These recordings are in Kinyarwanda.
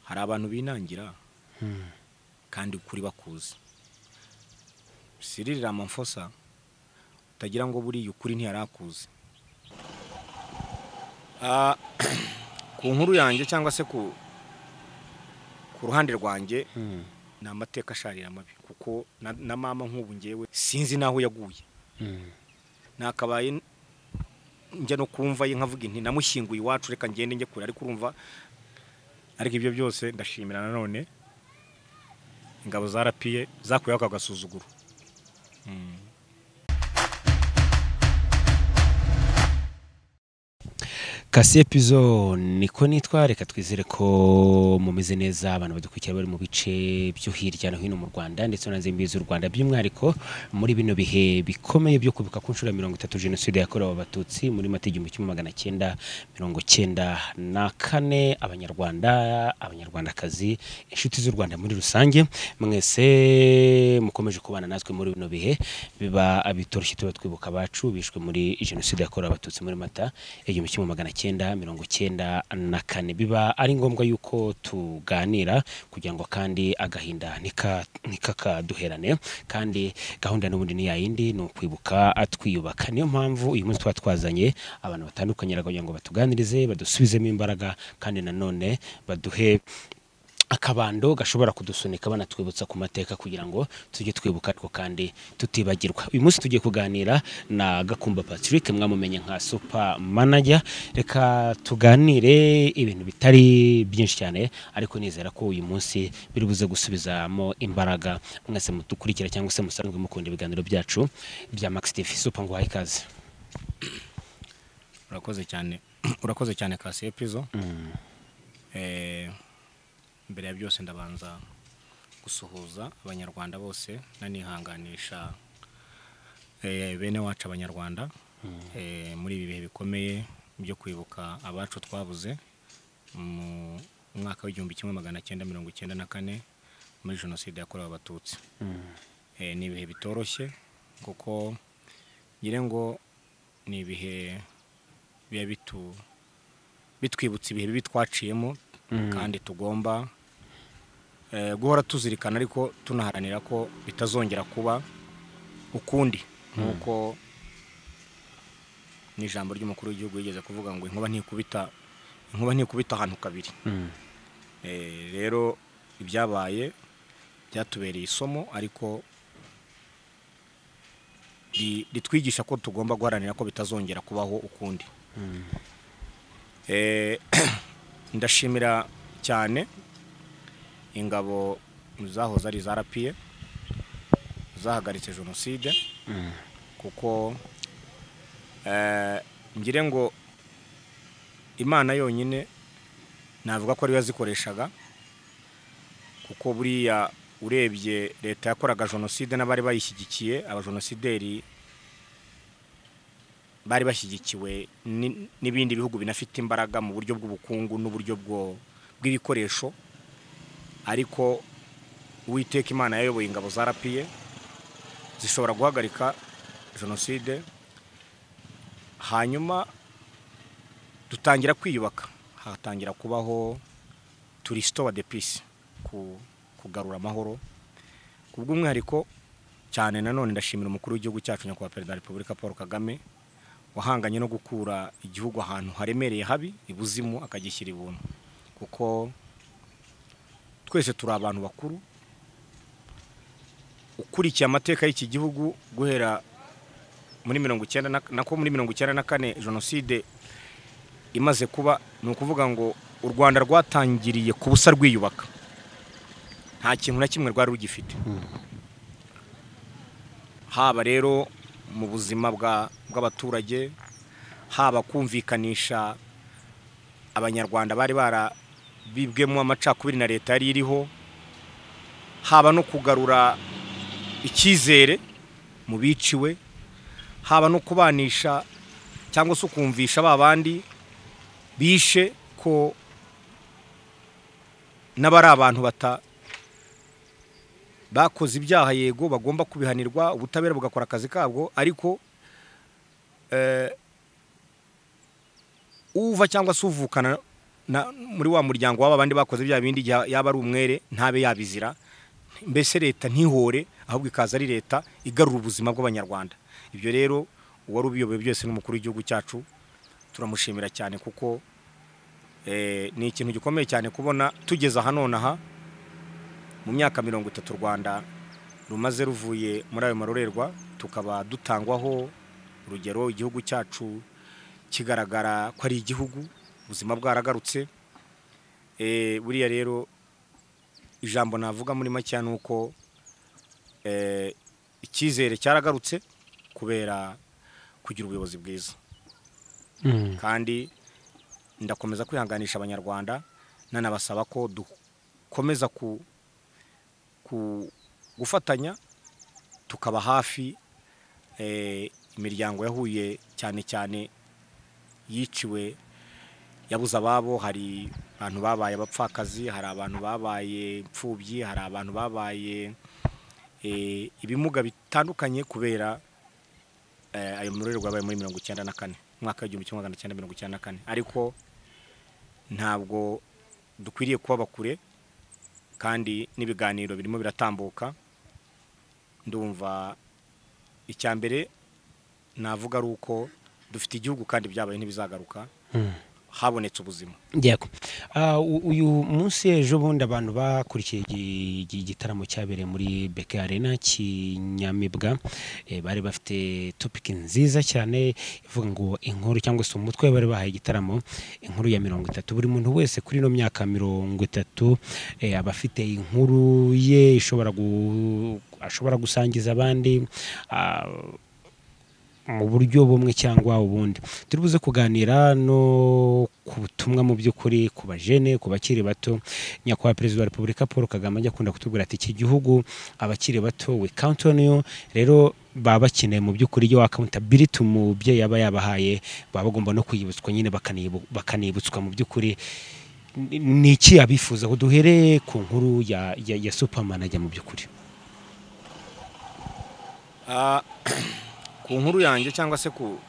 hari abantu binangira kandi kuri bakuzi siririra amamfosa utagira ngo buriya ukuri ntiyarakuzi ku nkuru yanjye cyangwa se ku ruhande rwanjye ni amateka asharira mabi kuko na mama nk'ubu ngewe sinzi n'aho yaguye nakabaye njya no kumva ye nkavuga inti namushyinguye iwacu reka ngende njye kure ariko urumva ariko ibyo byose ndashimira nanone ingabo zarapiye zakuyeho ako gasuzuguro kasi epizo niko nitwa reka twizere ko mumeze neza abantu badukurikira bari mu bice byo hirya no hino mu rwanda ndetse no hanze y'imbibi z'u rwanda by'umwihariko muri bino bihe bikomeye byo kwibuka ku nshuro ya mirongo itatu jenoside yakorewe abatutsi muri mata igihumbi kimwe magana cyenda mirongo cyenda na kane abanyarwanda abanyarwandakazi inshuti z'u rwanda muri rusange mwese mukomeje kubana natwe muri bino bihe biba bitoroshye tuba twibuka abacu bishwe muri jenoside yakorewe abatutsi muri mata igihumbi kimwe magana cyenda mirongo cyenda na kane biba ari ngombwa yuko tuganira kugira ngo kandi agahinda ntikakaduherane kandi gahunda n'ubundi ni yayindi ni ukwibuka twiyubaka niyo mpamvu uyu munsi tuba twazanye abantu batandukanye kugira ngo batuganirize badusubizemo imbaraga kandi nanone baduhe akabando gashobora kudusunika banatwibutsa ku mateka kugira ngo tujye twibuka ariko kandi tutibagirwa uyu munsi tugiye kuganira na gakumba patrick mwamumenye nka super manager reka tuganire ibintu bitari byinshi cyane ariko nizera ko uyu munsi biri buze gusubizamo imbaraga mwese mudukurikira cyangwa se musanzwe mukunda ibiganiro byacu bya max tv super ngo ikaze urakoze cyane urakoze cyane kasi epizo mbere ya byose ndabanza gusuhuza abanyarwanda bose nanihanganisha bene wacu abanyarwanda muri ibi bihe bikomeye byo kwibuka abacu twabuze mu mwaka w'igihumbi kimwe magana cyenda mirongo icyenda na kane muri jenoside yakorewe abatutsi ni ibihe bitoroshye kuko ngira ngo ni ibihe biba bitwibutsa ibihe bibi twaciyemo kandi tugomba guhora tuzirikana ariko tunaharanira ko bitazongera kuba ukundi nk'uko n'ijambo ry'umukuru w'igihugu yigeze kuvuga ngo inkuba ntikubita inkuba ntikubita ahantu kabiri rero ibyabaye byatubereye isomo ariko ritwigisha ko tugomba guharanira ko bitazongera kubaho ukundi ndashimira cyane ingabo zahoze ari za rapiye zahagaritse jenoside kuko ngire ngo imana yonyine navuga ko ariyo yazikoreshaga kuko buriya urebye leta yakoraga jenoside n'abari bayishyigikiye abajenosideri bari bashyigikiwe n'ibindi bihugu binafite imbaraga mu buryo bw'ubukungu n'uburyo bw'ibikoresho ariko uwiteka imana yayoboye ingabo za rapiye zishobora guhagarika jenoside hanyuma dutangira kwiyubaka hatangira kubaho turisitowa de pisi kugarura amahoro ku bw'umwihariko cyane nanone ndashimira umukuru w'igihugu cyacu nyakubahwa perezida wa repubulika paul kagame wahanganye no gukura igihugu ahantu haremereye habi ibuzimu akagishyira ibuntu kuko twese turi abantu bakuru ukurikiye amateka y'iki gihugu guhera muri mirongo icyenda nako muri mirongo icyenda na kane jenoside imaze kuba ni ukuvuga ngo u rwanda rwatangiriye ku busa rwiyubaka nta kintu na kimwe rwari rugifite haba rero mu buzima bw'abaturage haba kumvikanisha abanyarwanda bari barabibwemo amacakubiri na leta yari iriho haba no kugarura icyizere mu biciwe haba no kubanisha cyangwa se ukumvisha ba bandi bishe ko n'abari abantu bata bakoze ibyaha yego bagomba kubihanirwa ubutabera bugakora akazi kabwo ariko uva cyangwa se uvukana na- muri wa muryango w'aba bandi bakoze bya bindi igihe yaba ari umwere ntabe yabizira mbese leta ntihore ahubwo ikaza ari leta igarura ubuzima bw'abanyarwanda ibyo rero uwari ubiyoboye byose n'umukuru w'igihugu cyacu turamushimira cyane kuko eh, ni ikintu gikomeye cyane kubona tugeze aha nonaha mu myaka mirongo itatu u rwanda rumaze ruvuye muri ayo marorerwa tukaba dutangwaho urugero igihugu cyacu kigaragara ko ari igihugu ubuzima bwaragarutse Eh, buriya rero ijambo navuga muri make ni uko eh, icyizere cyaragarutse kubera kugira ubuyobozi bwiza Mm. kandi ndakomeza kwihanganisha abanyarwanda nanabasaba ko dukomeza ku, ku gufatanya tukaba hafi eh, imiryango yahuye cyane cyane yiciwe yabuze ababo hari abantu babaye abapfakazi hari abantu babaye imfubyi hari abantu babaye eh, ibimuga bitandukanye kubera eh, ayo marorerwa yabaye muri mirongo icyenda na kane umwaka w'igihumbi kimwe magana cyenda mirongo icyenda na kane ariko ntabwo dukwiriye kuba bakure kandi n'ibiganiro birimo biratambuka ndumva icya mbere navuga ari uko dufite igihugu kandi byabaye ntibizagaruka habonetse ubuzima yego Ah, u- uyu munsi ejo bundi abantu bakurikiye igi- igi- igitaramo cyabereye muri beke arena kinyamibwa eh, bari bafite topiki nziza cyane ivuga ngo inkuru cyangwa se umutwe bari bahaye igitaramo inkuru ya mirongo itatu buri muntu wese kuri ino myaka mirongo itatu eh, aba afite inkuru ye ishobora gu- ashobora gusangiza abandi Ah, mu buryo bumwe cyangwa ubundi turi buze kuganira no ku butumwa mu by'ukuri ku bajene ku bakiri bato nyakubahwa perezida wa repubulika paul kagame ajya akunda kutubwira ati iki gihugu abakiri bato we count on you rero baba bakeneye mu by'ukuri iyo accountability umubyeyi aba yabahaye baba bagomba no kuyibutswa nyine bakanibu- bakanibutswa mu by'ukuri Ni- ni iki abifuza duhereye ku nkuru ya, ya, ya superman ajya mu by'ukuri Ah, ku nkuru yanjye cyangwa se ku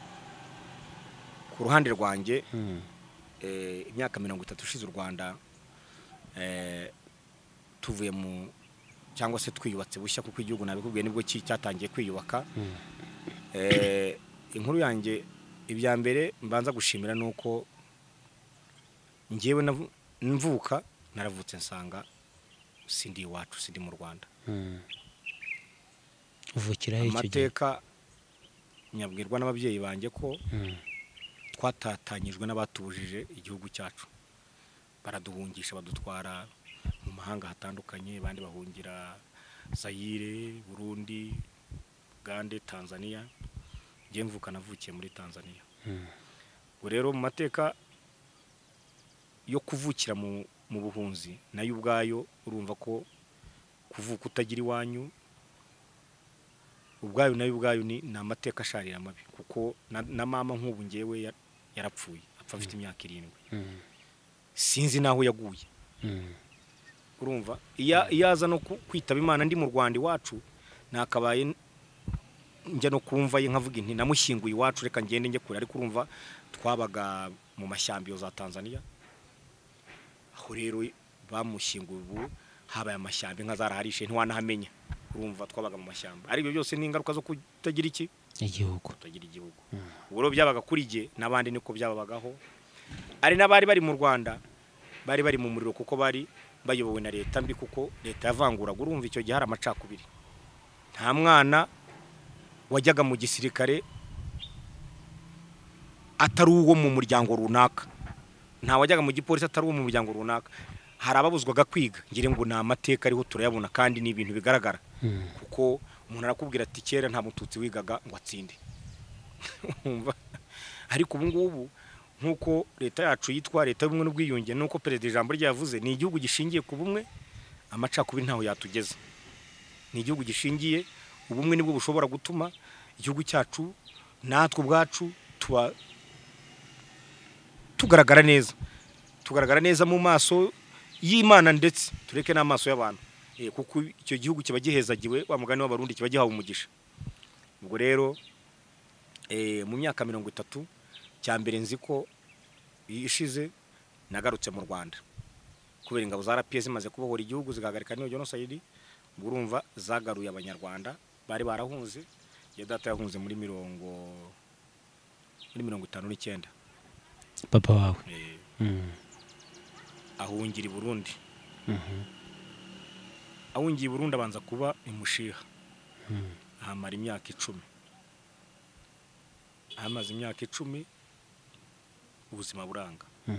ku ruhande rwanjye eh, imyaka mirongo itatu ishize u rwanda eh, tuvuye mu cyangwa se twiyubatse bushya kuko igihugu nabikubwiye nibwo ki- cyatangiye kwiyubaka Eh, inkuru yanjye ibya mbere mbanza gushimira ni uko ngewe navu- mvuka naravutse nsanga sindi iwacu sindi mu rwanda uvukira he icyo gihe amateka nyabwirwa n'ababyeyi banjye ko Mm. twatatanyijwe n'abatubujije igihugu cyacu baraduhungisha badutwara mu mahanga hatandukanye abandi bahungira zayire burundi ugande tanzania njye mvuka navukiye muri tanzania ubu rero mu mateka yo kuvukira mu mu buhunzi nayo ubwayo urumva ko kuvuka utagira iwanyu ubwayo nayo ubwayo ni ni amateka asharira mabi kuko na, na mama nk'ubu ngewe ya- yarapfuye apfa afite imyaka irindwi Mm. sinzi n'aho yaguye Mm. urumva iyo iyo aza no ku- kwitaba imana ndi mu rwanda iwacu nakabaye n- njya no kumva ye nkavuga inti namushyinguye iwacu reka ngende njye kure ariko urumva twabaga mu mashyamba iyo za tanzania aho rero bamushyinguye ubu habaye amashyamba inka zaraharishe ntiwanahamenya urumva twabaga mu mashyamba aribyo byose ni ingaruka zo kutagira iki igihugu kutagira igihugu ubwo rero byabaga kuri jye n'abandi niko byababagaho hari n'abari bari mu rwanda bari bari mu muriro kuko bari bayobowe na leta mbi kuko leta yavanguraga urumva icyo gihe hari amacakubiri nta mwana wajyaga mu gisirikare atari uwo mu muryango runaka nta wajyaga mu gipolisi atari uwo mu muryango runaka hari ababuzwaga kwiga ngira ngo ni amateka ariho turayabona kandi ni ibintu bigaragara kuko umuntu arakubwira ati kera nta mututsi wigaga ngo atsinde Wumva? ariko ubu ngubu nk'uko leta yacu yitwa leta y'ubumwe n'ubwiyunge n'uko perezida ijambo rye yavuze ni igihugu gishingiye ku bumwe amacakubiri ntaho yatugeza ni igihugu gishingiye ubumwe nibwo bushobora gutuma igihugu cyacu natwe ubwacu tuba tugaragara neza tugaragara neza mu maso y'imana ndetse tureke n'amaso y'abantu Eh, kuko icyo gihugu kiba gihezagiwe wa mugani w'abarundi kiba gihawe umugisha ubwo rero eh, mu myaka mirongo itatu cya mbere nzi ko ishize nagarutse mu rwanda kubera ingabo za rpa zimaze kubohora igihugu zigahagarika n'iyo jenoside ubwo urumva zagaruye abanyarwanda bari barahunze iyo data yahunze muri mirongo muri mirongo itanu n'icyenda papa wawe Eh, Mm. ahungira i burundi Mhm. ahungiye i burundi abanza kuba imushiha ahamara imyaka icumi ahamaze imyaka icumi ubuzima buranga Mm.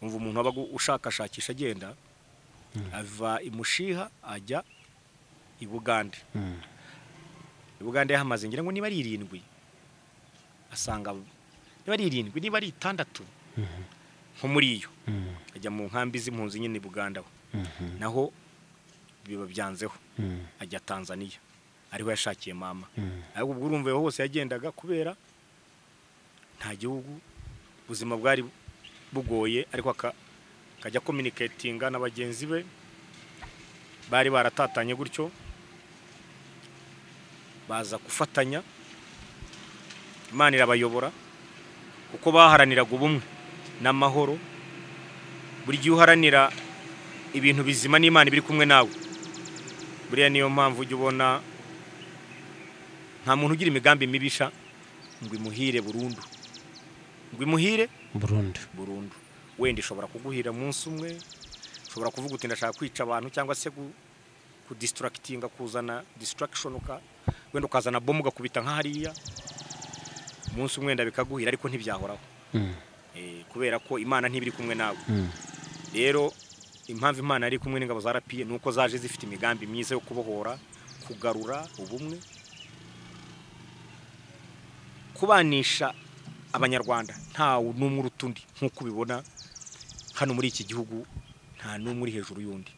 umva umuntu aba ushakashakisha agenda ava i mushiha ajya i bugande Mm. i bugande yahamaze ngira ngo niba ari irindwi asanga niba ari irindwi niba ari itandatu nko muri iyo Mm. ajya mu nkambi z'impunzi nyine i buganda aho. Mhm. naho biba byanzeho Mm. ajya tanzania ariho yashakiye mama Mm. ariko ubwo urumva aho hose yagendaga kubera nta gihugu ubuzima bwari bugoye ariko aka- akajya kominiketinga na bagenzi be bari baratatanye gutyo baza gufatanya imana irabayobora kuko baharaniraga ubumwe n'amahoro buri gihe uharanira ibintu bizima n'imana iba iri kumwe nawe buriya niyo mpamvu ujya ubona nta muntu ugira imigambi mibisha ngo imuhire burundu ngo imuhire burundu burundu wenda ishobora kuguhira umunsi umwe ushobora kuvuga uti ndashaka kwica abantu cyangwa se gu- kudisitarakitinga kuzana distraction uka wenda ukazana bomu ugakubita nka hariya umunsi umwe wenda bikaguhira ariko ntibyahoraho Mm. Eh, kubera ko imana ntibiri kumwe nawe Mm. rero impamvu imana yari kumwe n'ingabo za rapiye ni uko zaje zifite imigambi myiza yo kubohora kugarura ubumwe kubanisha abanyarwanda ntawe n'umwe uruta undi nk'uko ubibona hano muri iki gihugu nta n'umwe uri hejuru y'undi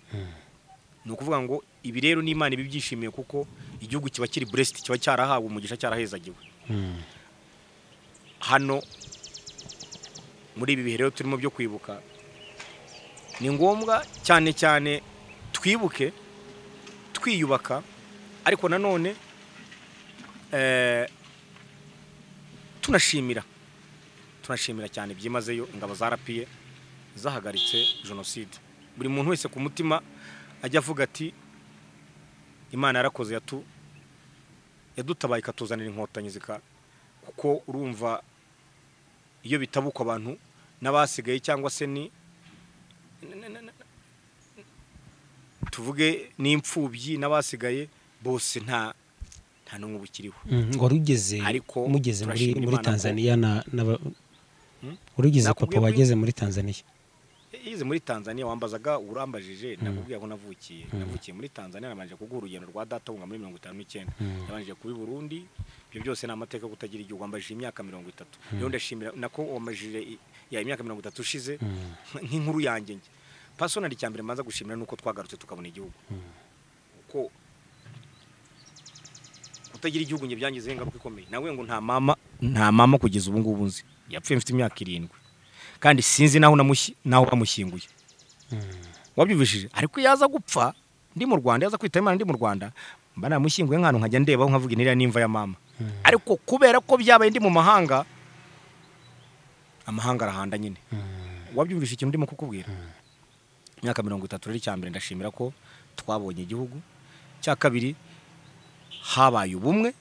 ni ukuvuga ngo ibi rero ni imana ibibyishimiye kuko igihugu kiba kiri buresiti kiba cyarahawe umugisha cyarahezagiwe Mm. hano muri ibi bihe rero turimo byo kwibuka ni ngombwa cyane cyane twibuke twiyubaka ariko nanone eh, tunashimira tunashimira cyane byimazeyo ingabo zarapiye zahagaritse jenoside buri muntu wese ku mutima ajya avuga ati imana yarakoze yatu yadutabaye ikatuzanira inkotanyi zika kuko urumva iyo bitabuka abantu n'abasigaye cyangwa se ni na- na- na- tuvuge n'imfubyi n'abasigaye bose nta nta n'umwe ubikiriho Mm. wari ugeze Ariko mugeze muri turashima muri Imana ko- tanzaniya na naba- Hmm? wari ugeze Nakubwiye papa ko- wageze muri tanzaniya yize muri tanzania wambazaga urambajije nakubwiye aho navukiye navukiye muri tanzania nabanje kuguha urugendo rwa data wunga muri mirongo itanu n'icyenda nabanje kuba i burundi ibyo byose ni amateka yo kutagira igihugu wambajije imyaka mirongo itatu rero ndashimira nako wambajije i- ya imyaka mirongo itatu ushize nk'inkuru yanjye njye pasonari cya mbere mbanza gushimira ni uko twagarutse tukabona igihugu kuko kutagira igihugu njye byangizeho ingaruka ikomeye nawe ngo nta mama nta mama kugeza ubu ngubu nzi yapfuye mfite imyaka irindwi kandi sinzi naho namushyi- naho bamushyinguye wabyumvishije ariko iyo aza gupfa ndi mu rwanda iyo aza kwitaba imana ndi mu rwanda mba namushyinguye nk'ahantu nkajya ndebaho nkavuga iniriya n'imva ya mama ariko kubera ko byabaye ndi mu mahanga amahanga arahanda nyine wabyumvise ikintu ndimo kukubwira imyaka mirongo itatu rero icya mbere ndashimira ko twabonye igihugu cya kabiri habaye ubumwe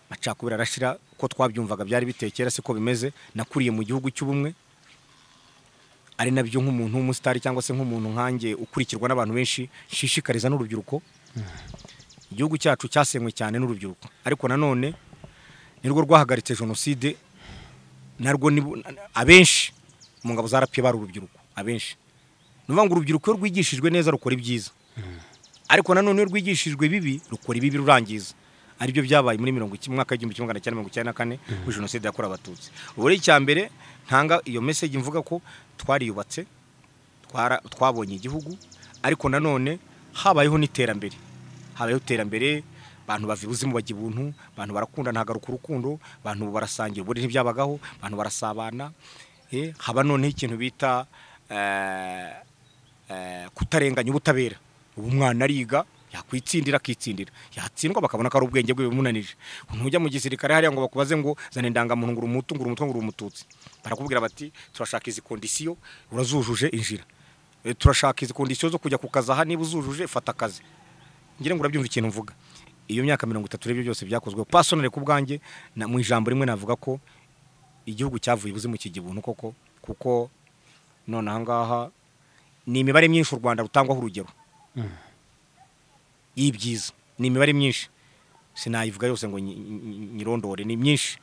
amacakubiri arashira ko twabyumvaga byari bitekera siko bimeze nakuriye mu gihugu cy'ubumwe ari nabyo nk'umuntu w'umusitari cyangwa se nk'umuntu nkanjye ukurikirwa n'abantu benshi nshishikariza n'urubyiruko igihugu cyacu cyasenywe cyane n'urubyiruko ariko nanone nirwo rwahagaritse jenoside narwo ni abenshi mu ngabo zarapiye bari urubyiruko abenshi ni ukuvuga ngo urubyiruko iyo rwigishijwe neza rukora ibyiza ariko nanone iyo rwigishijwe bibi rukora ibibi rurangiza aribyo byabaye muri mirongo iki- mwaka w'igihumbi kimwe magana cyenda mirongo icyenda na kane kuri jenoside yakorewe abatutsi ubu rero icya mbere ntanga iyo meseji mvuga ko twariyubatse twara- twabonye igihugu ariko nanone habayeho n'iterambere habayeho iterambere abantu bava ibuzimu bajya ibuntu abantu barakunda ntagaruka urukundo abantu barasangira ubundi ntibyabagaho abantu barasabana eh, haba noneho ikintu bita eh, eh, kutarenganya ubutabera ubu umwana ariga yakwitsindira akitsindira yatsindwa bakabona ko ari ubwenge bwe bimunanije ntujya mu gisirikare hariya ngo bakubaze ngo zana indangamuntu ngo umutu ngo umutwe ngo umututsi barakubwira bati turashaka izi kondisiyo urazujuje injira Eh, turashaka izi kondisiyo zo kujya ku kazi aha niba uzujuje fata akazi ngira ngo urabyumva ikintu mvuga iyo myaka mirongo itatu rero byose byakozwe pasonare ku bwanjye na- mu ijambo rimwe navuga ko igihugu cyavuye ibuzimu kijya ibuntu koko kuko none aha ngaha ni imibare myinshi u rwanda rutangwaho urugero y'ibyiza ni imibare myinshi sinayivuga yose ngo nyi- nyi- nyirondore ni myinshi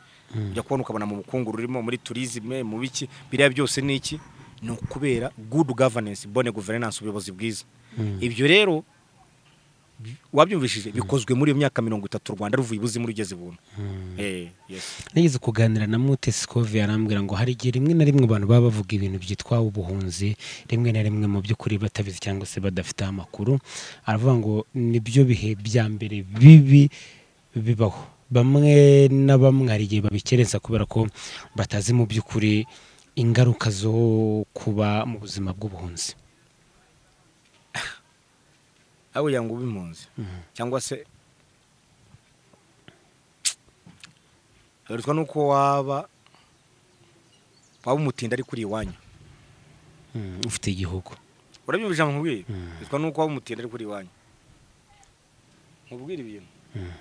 ujya kubona ukabona mu bukungu rurimo muri turizime mu biki biriya byose ni iki ni ukubera good governance bonne governance ubuyobozi bwiza ibyo rero bi- wabyumvishije bikozwe muri iyo myaka mirongo itatu u rwanda ruvuye ibuzimu rugeze ibuntu Eh, yes. nageze kuganira na mutesi kovi arambwira ngo hari igihe rimwe na rimwe abantu baba bavuga ibintu byitwa ubuhunzi rimwe na rimwe mu by'ukuri batabizi cyangwa se badafite amakuru aravuga ngo nibyo bihe bya mbere bibi bibaho bamwe na bamwe hari igihe babikerensa kubera ko batazi mu by'ukuri ingaruka zo kuba mu buzima bw'ubuhunzi aho kugira ngo ube impunzi cyangwa se birushwa n'uko waba waba umutinda ari kuri iwanyu Mm, ufite igihugu urabyumva ijambo nkubwiye Mm. bitwa nuko waba umutinda ari kuri iwanyu nkubwira ibintu Mm.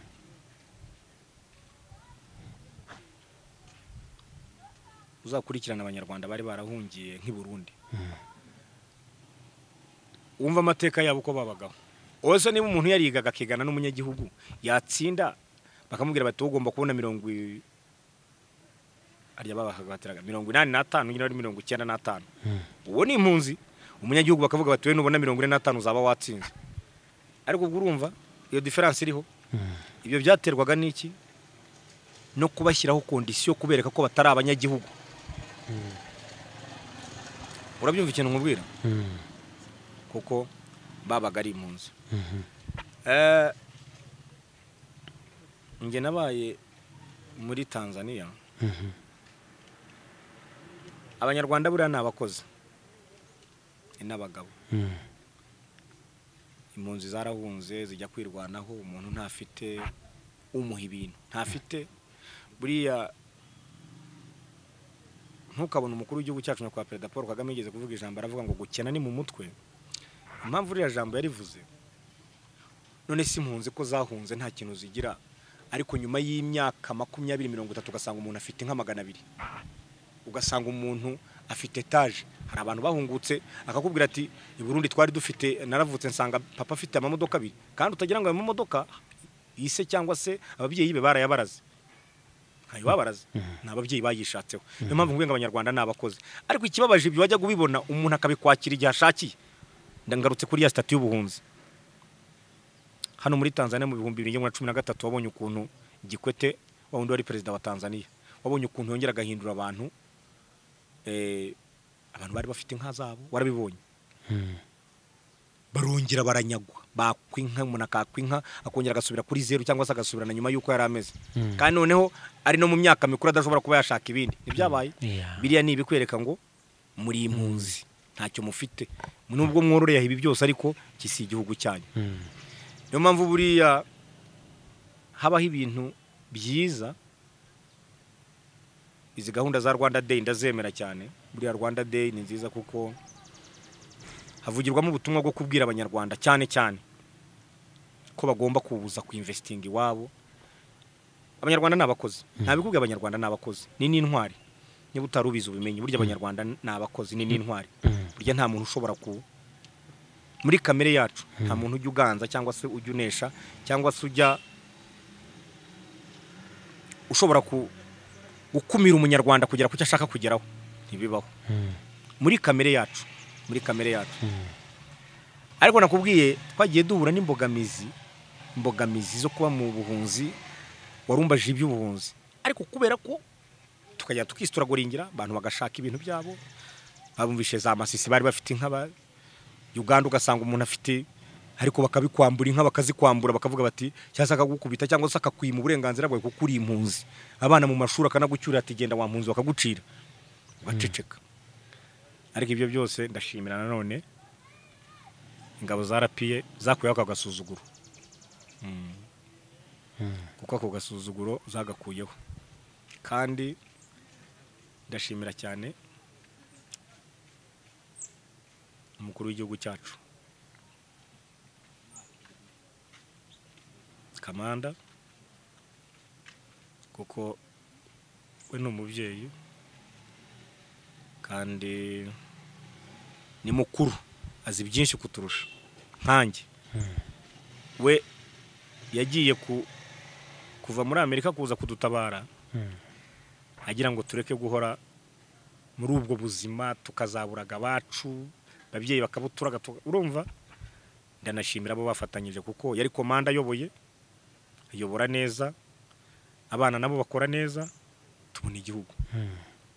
uzakurikirana abanyarwanda bari barahungiye nk'i Burundi wumva amateka yabo uko babagaho wowe se niba umuntu yarigaga akigana n'umunyagihugu yatsinda bakamubwira bati wowe ugomba kubona mirongo i- harya babahagatiraga mirongo inani n'atanu nyine ari mirongo icyenda n'atanu uwo ni impunzi umunyagihugu bakavuga bati we nubona mirongo ine n'atanu uzaba watsinze ariko ubwo urumva iyo diferanse iriho ibyo byaterwaga n'iki no kubashyiraho kondisiyo kubereka ko batari abanyagihugu urabyumva ikintu nkubwira Mm, kuko babaga ari impunzi mhm, Eh, njye nabaye muri tanzania mhm, abanyarwanda buriya ni abakozi ni n'abagabo mm, impunzi zarahunze zijya kwirwanaho umuntu ntafite umuha ibintu ntafite buriya ntukabona umukuru w'igihugu cyacu nyakubahwa perezida paul kagame yigeze kuvuga ijambo aravuga ngo gukena ni mu mutwe impamvu uriya jambo yarivuze none si impunzi ko zahunze nta kintu zigira ariko nyuma y'imyaka makumyabiri mirongo itatu ugasanga umuntu afite nka magana abiri ugasanga umuntu afite etaje hari abantu bahungutse akakubwira ati i Burundi twari dufite naravutse nsanga papa afite amamodoka abiri kandi utagira ngo ayo mamodoka yise cyangwa se ababyeyi be barayabaraze ntayo babaraze ni ababyeyi bayishatseho niyo mpamvu nguye ngo abanyarwanda ni abakozi ariko ikibabaje ibyo wajya kubibona umuntu akabikwakira igihe ashakiye ndangarutse kuri ya sitati y'ubuhunzi hano muri tanzania mu bihumbi bibiri na cumi na gatatu wabonye ukuntu gikwete wa wundi wari perezida wa tanzania wabonye ukuntu yongera agahindura abantu eh, abantu bari bafite inka zabo warabibonye mm, barongera baranyagwa bakwa inka umuntu akakwa inka akongera agasubira kuri zeru cyangwa se agasubirana nyuma y'uko yari ameze Mm. kandi noneho ari no mu myaka mikuru adashobora kuba yashaka ibindi ntibyabaye yeah. biriya ni ibikwereka ngo muri impunzi ntacyo mufite nubwo mwororeyeho ibi byose ariko iki si igihugu cyanyu Mm, niyo mpamvu buriya habaho ibintu byiza izi gahunda za rwanda day ndazemera cyane buriya rwanda day ni nziza kuko havugirwamo ubutumwa bwo kubwira abanyarwanda cyane cyane ko bagomba kubuza ku investing iwabo abanyarwanda ni abakozi ntabikubwiye abanyarwanda ni abakozi ni n'intwari niba utari ubizi ubimenye burya abanyarwanda ni abakozi ni n'intwari mm. burya nta muntu ushobora ku muri kamere yacu nta muntu ujya uganza cyangwa se ujya unesha cyangwa se ujya ushobora ku- gukumira umunyarwanda kugera ku cyo ashaka kugeraho ntibibaho Mm, muri kamere yacu muri kamere yacu mm. ariko nakubwiye twagiye duhura n'imbogamizi imbogamizi zo kuba mu buhunzi warumbaje iby'ubuhunzi ariko kubera ko tukajya tukisituraguringira abantu bagashaka ibintu byabo babumvishe za masisi bari bafite inka ba- uganda ugasanga umuntu afite ariko bakabikwambura inka bakazikwambura bakavuga bati cyangwa se akagukubita cyangwa se akakwima uburenganzira bwawe kuko uri impunzi abana mu mashuri akanagucyurira ati genda wa mpunzi bakagucira ugaceceka ariko ibyo byose ndashimira nanone ingabo za rapiye zakuyeho ako gasuzuguro kuko ako gasuzuguro zagakuyeho kandi ndashimira cyane umukuru w'igihugu cyacu kamanda kuko we ni umubyeyi kandi ni mukuru azi byinshi kuturusha nkanjye we yagiye ku kuva muri amerika kuza kudutabara agira ngo tureke guhora muri ubwo buzima tukazaburaga abacu ababyeyi bakabuturaga tuka- urumva ndanashimira abo bafatanyije kuko yari komanda ayoboye ayobora neza abana nabo bakora neza tubona igihugu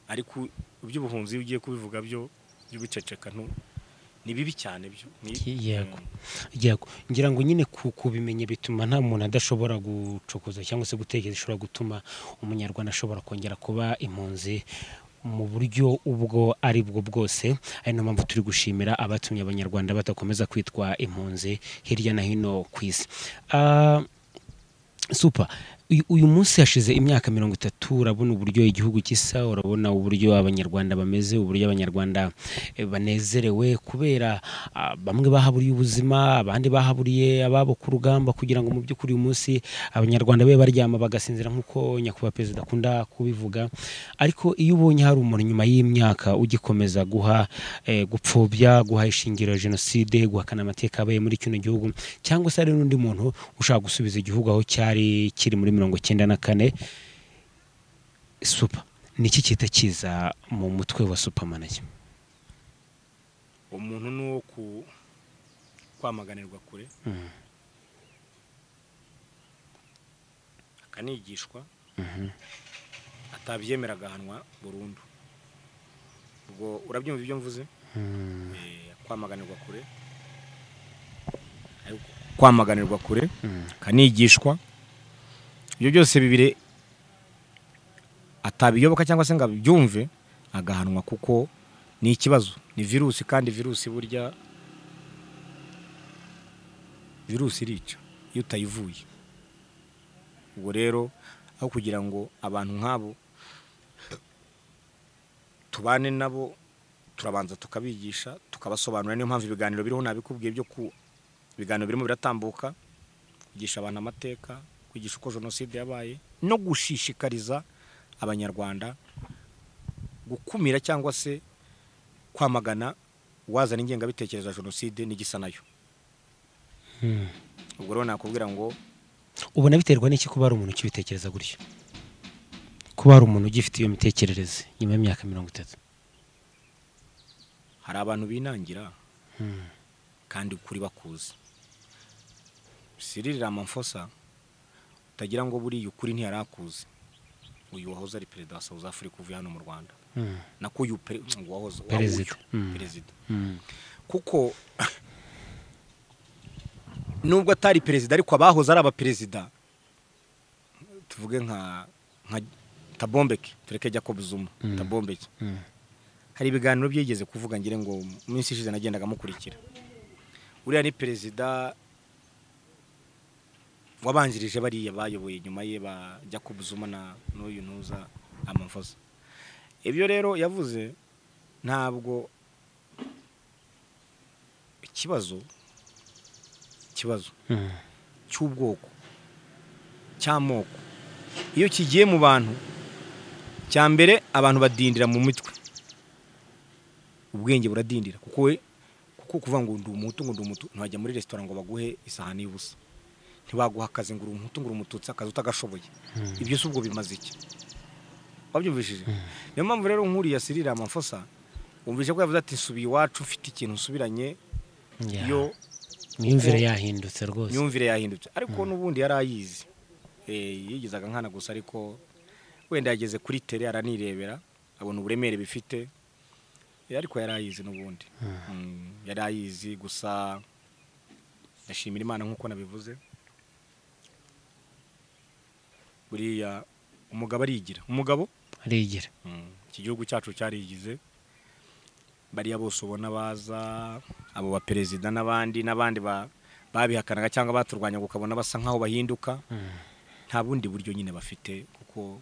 ariko iby'ubuhunzi iyo ugiye kubivuga byo by'ubuceceka ntu- ni bibi cyane byo ni- Yego. Yego. ngira ngo nyine ku- kubimenya bituma nta muntu adashobora gucokoza cyangwa se gutekereza ishobora gutuma umunyarwanda ashobora kongera kuba impunzi mu buryo ubwo ari bwo bwose ari nayo mpamvu turi gushimira abatumye abanyarwanda badakomeza kwitwa impunzi hirya no hino ku isi Ah, Super. Uyu- Uyu munsi hashize imyaka mirongo itatu urabona uburyo igihugu gisa urabona uburyo abanyarwanda bameze uburyo abanyarwanda eh, banezerewe kubera ah, bamwe bahaburiye ubuzima abandi bahaburiye ababo ku rugamba kugira ngo mu by'ukuri uyu munsi abanyarwanda be baryama bagasinzira nk'uko nyakubahwa perezida akunda kubivuga ariko iyo ubonye hari umuntu nyuma y'imyaka ugikomeza guha eh, gupfobya guha ishingiro jenoside guhakana amateka yabaye muri kino gihugu cyangwa se hari n'undi muntu ushaka gusubiza igihugu aho cyari kiri muri mirongo icyenda na kane supa ni iki kita kiza mu mutwe wa supamanage umuntu ni uwo ku- kwamaganirwa kure akanigishwa atabyemera agahanwa burundu ubwo urabyumva ibyo mvuze Eh, kwamaganirwa kure ariko kwamaganirwa kure akanigishwa ibyo byose bibiri atabiyoboka cyangwa se ngo abyumve agahanwa kuko ni ikibazo ni virusi kandi virusi burya virusi irica iyo utayivuye ubwo rero aho kugira ngo abantu nk'abo tubane nabo turabanza tukabigisha tukabasobanurira niyo mpamvu ibiganiro biriho nabikubwiye byo ku ibiganiro birimo biratambuka kwigisha abantu amateka kwigisha uko jenoside yabaye no gushishikariza abanyarwanda gukumira cyangwa se kwamagana uwazana ingengabitekerezo ya jenoside n'igisa nayo ubwo rero nakubwira ngo ubona biterwa n'iki kuba hari umuntu ukibitekereza gutyo kuba hari umuntu ugifite iyo mitekerereze nyuma y'imyaka mirongo itatu hari abantu binangira kandi kuri bakuzi Cyril Ramaphosa utagira ngo buriya ukuri ntiyarakuzi uyu wahoze ari perezida wa South Africa uvuye hano mu Rwanda nako uyu pere- wahoze wa- Perezida. uyu Mm. perezida kuko nubwo atari perezida ariko abahoze ari abaperezida tuvuge nka nka tabombeke tureke Jacob Zuma tabombeke hari ibiganiro byigeze kuvuga ngire ngo mu minsi ishize nagendaga mukurikira uriya ni perezida wabanjirije bariya bayoboye nyuma ye ba Jacob Zuma na n'uyu ntuza amavoza ibyo rero yavuze ntabwo ikibazo ikibazo cy'ubwoko cy'amoko iyo kigiye mu bantu cya mbere abantu badindira mu mitwe ubwenge buradindira kuko we kuko kuvuga ngo ndi umuhutu ngo ndi umutu ntiwajya muri resitora ngo baguhe isahani y'ubusa ntibaguha akazi ngo uri umuhutu ngo uri umututsi akazi utagashoboye ibyo si ubwo bimaze iki wabyumvishije niyo mpamvu rero nk'uriya sirira amafosa wumvise ko yavuze ati subiye iwacu ufite ikintu usubiranye iyo imyumvire yahindutse rwose imyumvire yahindutse ariko n'ubundi yari ayizi Eh, yigizaga nkana gusa ariko wenda yageze kuri tere aranirebera abona uburemere bifite Eh, ariko yari ayizi n'ubundi Mm, yari ayizi gusa ndashimira imana nk'uko nabivuze buriya umugabo arigira umugabo arigira iki gihugu cyacu cyarigize bariya bose ubona baza abo baperezida n'abandi n'abandi ba- babihakanaga cyangwa baturwanyaga ukabona basa nk'aho bahinduka nta bundi buryo nyine bafite kuko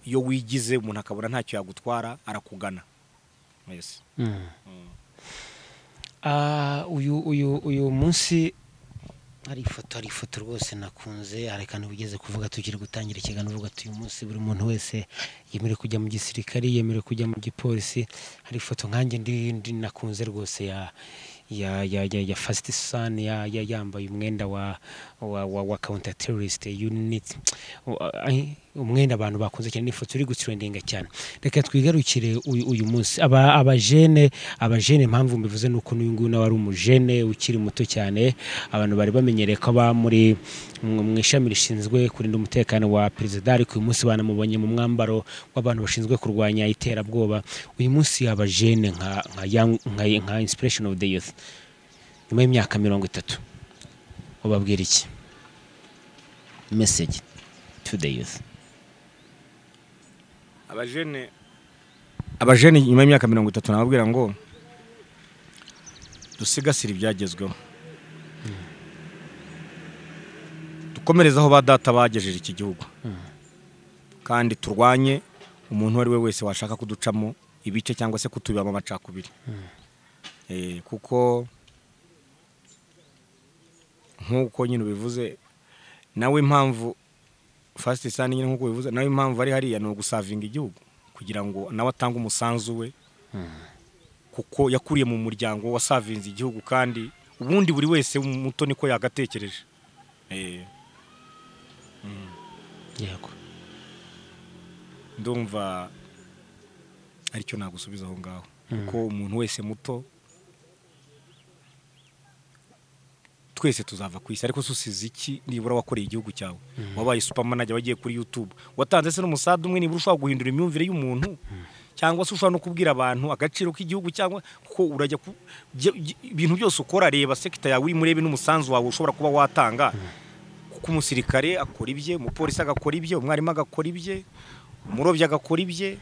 iyo wigize umuntu akabona ntacyo yagutwara arakugana mwese Ah, uyu uyu uyu munsi hari ifoto hari ifoto rwose nakunze hari akantu ugeze kuvuga tugiye gutangira ikiganiro uvuga ati uyu munsi buri muntu wese yemerewe kujya mu gisirikare yemerewe kujya mu gipolisi hari ifoto nkanjye ndi- ndi nakunze rwose ya ya ya ya, ya fast sun ya, ya yambaye umwenda wa wa wa, wa counter terrorist unit Uh, ai, umwenda abantu bakunze cyane ni ifoto iri gutrendinga cyane reka twigarukire uyu, uyu munsi aba abajene abajene impamvu mbivuze nuko n'uyu nguyu nawe ari umujene ukiri muto cyane abantu bari bamenyereye ko aba muri mu mu ishami rishinzwe kurinda umutekano wa perezida ariko uyu munsi banamubonye mu mwambaro w'abantu bashinzwe kurwanya iterabwoba uyu munsi abajene nka nka, young- nka nka inspiration of the youth nyuma y'imyaka mirongo itatu ubabwira iki message to the youth abajene abajene nyuma y'imyaka mirongo itatu nababwira ngo dusigasire ibyagezweho dukomereze aho ba data bagejeje iki gihugu kandi turwanye umuntu uwo ari we wese washaka kuducamo ibice cyangwa se kutubibamo amacakubiri Eh, kuko nk'uko nyine ubivuze nawe impamvu fasiti sani nyine nk'uko bivuze nawe impamvu ari hariya ni ugusavinga igihugu kugira ngo nawe atange umusanzu we kuko yakuriye mu muryango wasavinze igihugu kandi ubundi buri wese muto niko yagatekereje Eh, yego ndumva aricyo nagusubiza aho ngaho kuko umuntu wese muto twese tuzava ku isi ariko se usize iki nibura wakoreye igihugu cyawe wabaye supamanajya wagiye kuri yutube watanze se n'umusada umwe nibura ushobora guhindura imyumvire y'umuntu cyangwa se ushobora no kubwira abantu agaciro k'igihugu cyangwa ko urajya ku jya- jya- ibintu byose ukora reba sekita yawe urimo urebe n'umusanzu wawe ushobora kuba watanga kuko umusirikare akora ibye umupolisi agakora ibye umwarimu agakora ibye umurobyi agakora ibye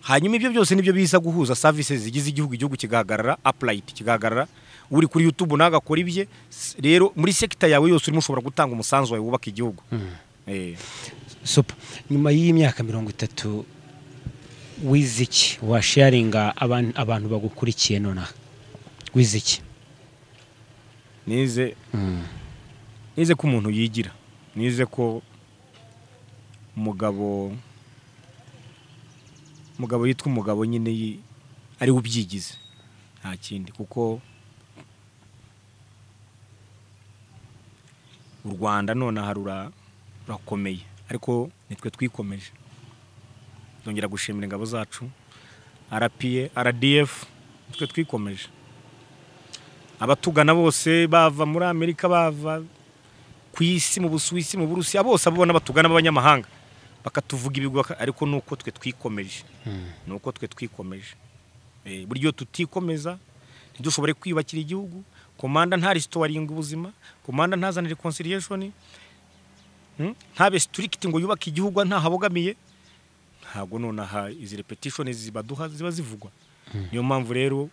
hanyuma ibyo byose nibyo biza guhuza services zigize igihugu igihugu kigahagarara upright kigahagarara uri kuri youtube nawe agakora ibye S- rero muri sekita yawe yose urimo ushobora gutanga umusanzu wawe wubaka igihugu Eh, Super. Nyuma y'imyaka mirongo itatu wize iki washaringa abantu, abantu bagukurikiye nonaha wize iki nize nize ko umuntu yigira nize ko umugabo umugabo yitwa umugabo nyine yi- ari we ubyigize nta kindi kuko u rwanda nonaha rura- rurakomeye ariko nitwe twikomeje ndongera gushimira ingabo zacu rpa rdf nitwe twikomeje abatugana bose bava muri amerika bava ku isi mu busuwisi mu burusiya bose abo ubona batugana b'abanyamahanga bakatuvuga ibigwi baka- ariko ni uko twe twikomeje ni uko twe twikomeje Eh, buryo tutikomeza ntidushobore kwiyubakira igihugu komanda ntarisitowaringa ubuzima komanda ntazane reconciliation Hmm? ntabe strict ngo yubake igihugu ntahabogamiye ntabwo nonaha izi repetition zibaduha ziba zivugwa niyo mpamvu rero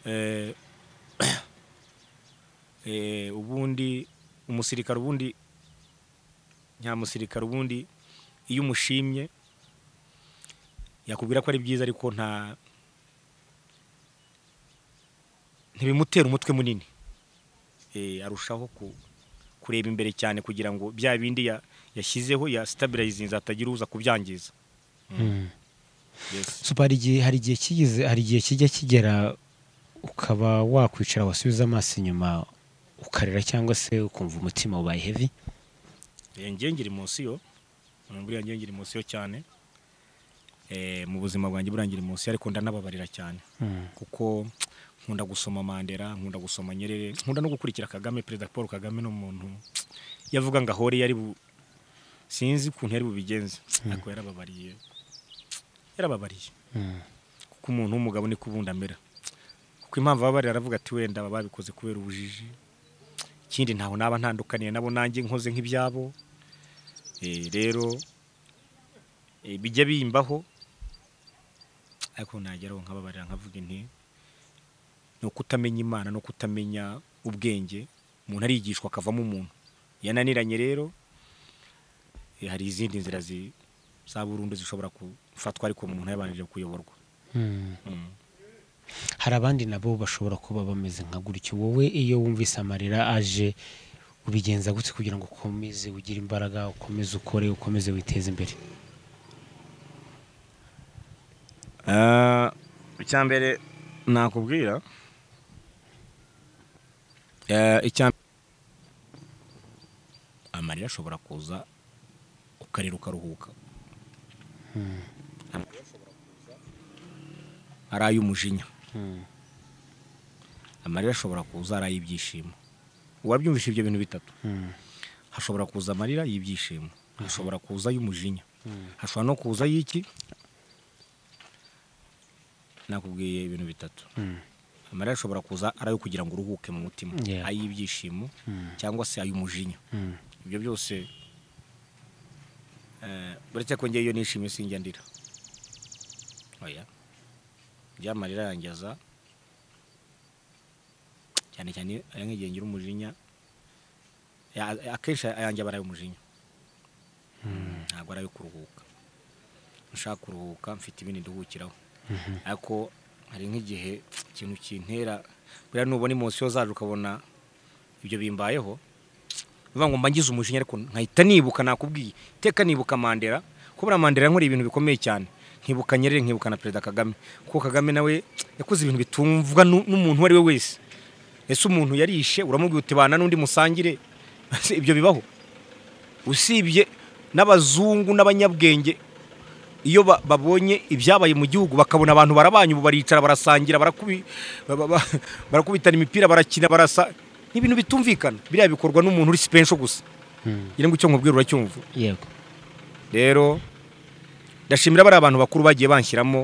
eh, eh, ubundi umusirikare ubundi nyamusirikare ubundi iyo umushimye yakubwira ko ari byiza ariko nta ntibimutera umutwe munini Eh, arushaho ku- kureba imbere cyane kugira ngo bya bindi ya- yashyizeho ya sitabirayizinze hatagira uza kubyangiza Yes. Super, hari igihe hari igihe kigeze hari igihe kijya kigera ukaba wakwicara wasubiza amaso inyuma ukarira cyangwa se ukumva umutima ubaye heavy Eh, njye ngira imunsiyo buriya njye ngira imunsiyo cyane Eh, mu buzima bwanjye buriya ngira imunsiyo ariko ndanababarira cyane kuko nkunda gusoma Mandela nkunda gusoma Nyerere nkunda no gukurikira Kagame perezida Paul Kagame ni umuntu yavuga ngo ahore yari bu... sinzi ukuntu yari bubigenze ariko yarababariye yarababariye kuko umuntu w'umugabo niko ubundi amera kuko impamvu baba bari aravuga ati wenda baba babikoze kubera ubujiji ikindi ntaho naba ntandukaniye nabo nanjye nkoze nk'ibyabo Eh, rero eh, bijya bimbaho ariko nageraho nkababarira nkavuga inti ni ukutamenya imana no kutamenya ubwenge umuntu arigishwa akavamo umuntu yananiranye rero eh, hari izindi nzira zi- za burundu zishobora gufatwa ariko umuntu yabanjije kuyoborwa Mm. hari abandi nabo bashobora kuba bameze nka gutyo wowe iyo wumvise amarira aje ubigenza gutya kugira ngo ukomeze ugire imbaraga ukomeze ukore ukomeze witeze imbere Ah, icya mbere nakubwira Eh, icya amarira ashobora kuza ukarira ukaruhuka Amarira ashobora kuza, ari ay'umujinya amarira ashobora kuza ari ay'ibyishimo uwabyumvisha ibyo bintu bitatu hashobora kuza amarira y'ibyishimo hashobora kuza ay'umujinya hashobora no kuza y'iki nakubwiye ibintu bitatu amarira ashobora kuza ari ayo kugira ngo uruhuke mu mutima Yeah. ay'ibyishimo cyangwa se ay'umujinya ibyo byose eh, uretse ko ngewe iyo nishimye sinjya ndira oya byamarira yanjyaza cyane cyane aya nk'igihe ngira umujinya Ya- akenshi ayanjye aba ari ay'umujinya ntabwo ari ayo kuruhuka nshaka kuruhuka mfite ibindi nduhukiraho ariko hari nk'igihe ikintu kintera buriya nubona imosiyo zaje ukabona ibyo bimbayeho bivuga ngo mba ngize umujinya ariko nkahita nibuka nakubwiye iteka nibuka mandela ko buriya mandela yankoreye ibintu bikomeye cyane nkibuka nyerere nkibuka na perezida kagame kuko kagame nawe yakoze ibintu bitumvwa nu- n'umuntu uwo ari we wese ese umuntu yarishe uramubwira uti bana n'undi musangire Ese ibyo bibaho usibye n'abazungu n'abanyabwenge iyo ba- babonye ibyabaye mu gihugu bakabona abantu barabanye ubu baricara barasangira barakubi- ba- ba- ba- barakubitana imipira barakina barasa ni ibintu bitumvikana biriya bikorwa n'umuntu uri sipensho gusa ngira ngo icyo nkubwira uracyumva yego rero ndashimira bariya abantu bakuru bagiye banshyiramo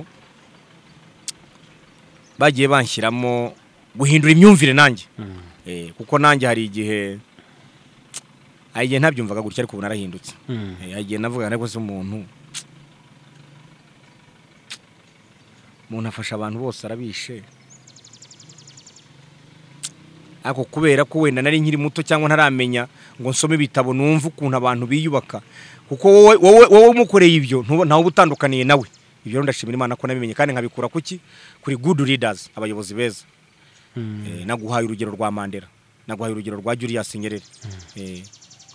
bagiye banshyiramo guhindura imyumvire nanjye Eh, kuko nanjye hari igihe hari igihe ntabyumvaga gutya ariko ubu narahindutse Eh, hari igihe navuga ariko se umuntu umuntu afasha abantu bose arabishe ariko kubera ko wenda nari nkiri muto cyangwa ntaramenya ngo nsome ibitabo numve ukuntu abantu biyubaka kuko wowe wowe wowe umukoreye ibyo ntuba- ntawe uba utandukaniye nawe ibyo rero ndashimira imana ko nabimenye kandi nkabikura kuki kuri good leaders abayobozi beza Eh, naguhaye urugero rwa mandela naguhaye urugero rwa julius nyerere Eh,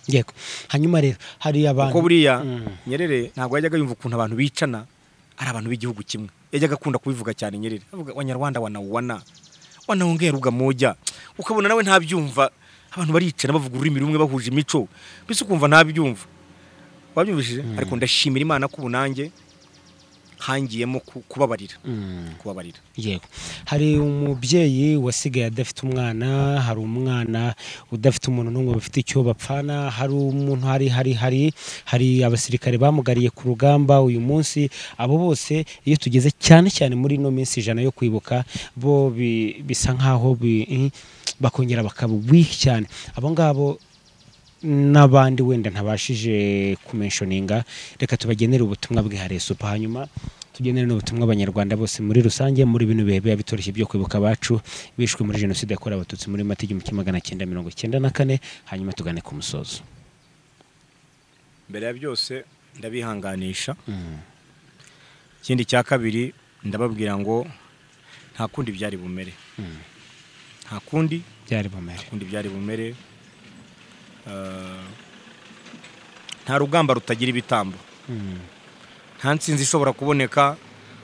yego hanyuma rero hari abantu kuko buriya Mm. nyerere ntabwo yajyaga yumva ukuntu abantu bicana ari abantu b'igihugu kimwe yajyaga akunda kubivuga cyane nyerere avuga abanyarwanda wanawuwana wanawongera ugamoja ukabona nawe ntabyumva abantu baricana bavuga ururimi rumwe bahuje imico mbese ukumva ntabyumva wabyumvishije ariko ndashimira imana ko ubu nanjye hangiyemo ku- kubabarira Mm. kubabarira yego hari umubyeyi wasigaye adafite umwana hari umwana udafite umuntu n'umwe bafite icyo bapfana hari umuntu hari hari hari hari abasirikare bamugariye ku rugamba uyu munsi abo bose iyo tugeze cyane cyane muri ino minsi ijana yo kwibuka bo bi- bisa nk'aho bi- bakongera bakaba weak cyane abo ngabo n'abandi wenda ntabashije kumenshoninga reka tubagenere ubutumwa bwihariye supa hanyuma tugenere n'ubutumwa abanyarwanda bose muri rusange muri bino bihe biba bitoroshye byo kwibuka abacu bishwe muri jenoside yakorewe abatutsi muri mata igihumbi kimwe magana cyenda mirongo cyenda na kane hanyuma tugane ku musozo mbere ya byose ndabihanganisha ikindi cya kabiri ndababwira ngo nta kundi byari bumere nta kundi byari bumere kundi byari bumere Eh, nta rugamba rutagira ibitambo Mm, nta nsinzi ishobora kuboneka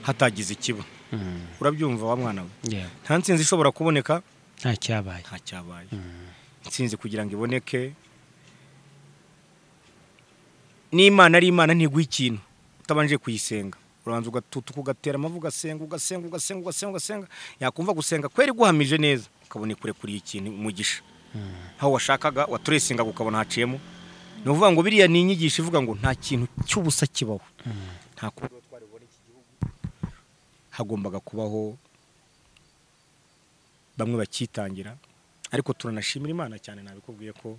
hatagize ikiba mm, urabyumva wa mwana we yeah. nta nsinzi ishobora kuboneka nta cyabaye nta cyabaye insinzi kugira ngo iboneke n'imana ari imana ntiguha ikintu utabanje kuyisenga urabanza ugatutuka ugatera amavu ugasenga ugasenga ugasenga ugasenga ugasenga yakumva gusenga kwera iguhamije neza ukabona ikurekuriye ikintu umugisha aho washakaga waturesingaga ukabona haciyemo ni ukuvuga ngo biriya ni inyigisho ivuga ngo nta kintu cy'ubusa kibaho nta kuba rero twari bubone iki gihugu hagombaga kubaho bamwe bakitangira ariko turanashimira imana cyane nabikubwiye ko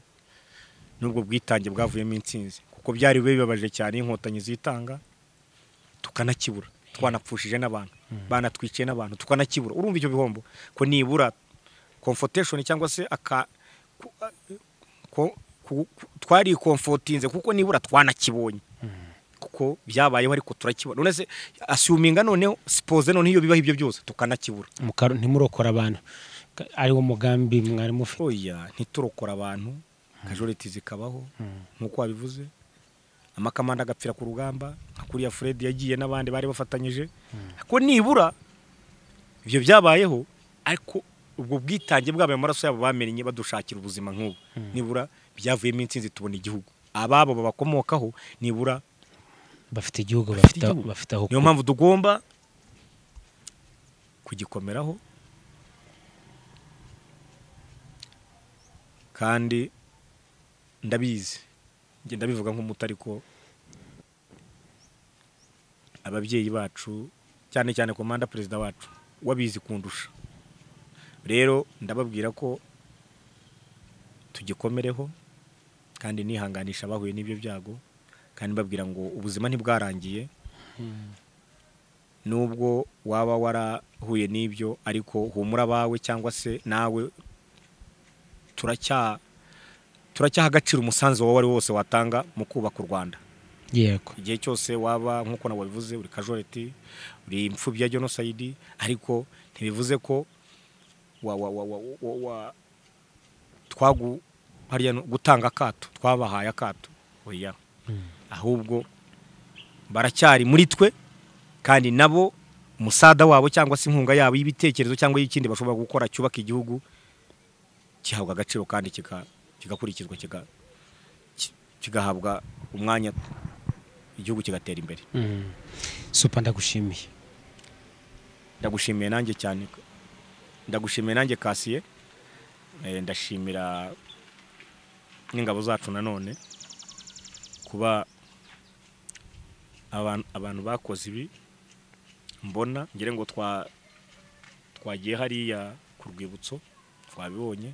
n'ubwo bwitange bwavuyemo intsinzi kuko byari biba bibabaje cyane iyo inkotanyi zitanga tukanakibura twanapfushije n'abantu banatwiciye n'abantu tukanakibura urumva ibyo bihombo ko nibura komfoteshoni cyangwa se aka ko- ku- ku- twarikomfotinze kuko nibura twanakibonye kuko byabayeho ariko turakibona none se asiyuminga noneho sipoze noneho iyo bibaho ibyo byose tukanakibura Mukaru- ntimurokora abantu Ka- ari wo mugambi mwari mufite oya ntiturokora abantu kajoriti zikabaho nk'uko wabivuze amakamanda agapfira ku rugamba nka kuriya fred yagiye n'abandi bari bafatanyije ko nibura ibyo byabayeho ariko ubwo bwitange bwabo amaraso yabo bamenye badushakira ubuzima nk'ubu nibura byavuyemo intsinzi tubona igihugu ababo babakomokaho nibura bafite igihugu Bafite bafite aho- igihugu. bafite aho niyo kuba. mpamvu tugomba kugikomeraho kandi ndabizi njye ndabivuga nk'umuto ariko ababyeyi bacu cyane cyane komanda perezida wacu wabizi kundusha rero ndababwira ko tugikomereho kandi nihanganisha abahuye n'ibyo byago kandi mbabwira ngo ubuzima ntibwarangiye nubwo waba warahuye n'ibyo ariko humura abawe cyangwa se nawe turacya turacyaha agaciro umusanzu wawe ari wose watanga mu kubaka u rwanda yego igihe cyose waba nk'uko nawe wabivuze uri kajoreti uri imfubyi ya jenoside ariko ntibivuze ko wa wa wa wa wa wa twagu hariya no- gutanga akato twabahaye akato oya ahubwo baracyari muri twe kandi nabo umusada wabo cyangwa se inkunga yabo y'ibitekerezo cyangwa y'ikindi bashobora gukora cyubaka igihugu gihabwa agaciro kandi kika- kigakurikizwa kiga- ki- kigahabwa umwanya igihugu kigatera imbere Mm. supa ndagushimiye ndagushimiye nanjye cyane ndagushimiye nanjye kasiye Eh, ndashimira n'ingabo zacu nanone kuba abantu- abantu bakoze ibi mbona ngire ngo twa twagiye hariya ku rwibutso twabibonye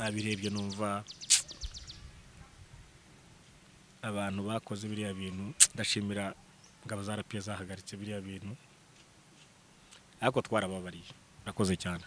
abirebye numva abantu bakoze biriya bintu ndashimira ingabo za rapiye zahagaritse biriya bintu ariko twarababariye urakoze cyane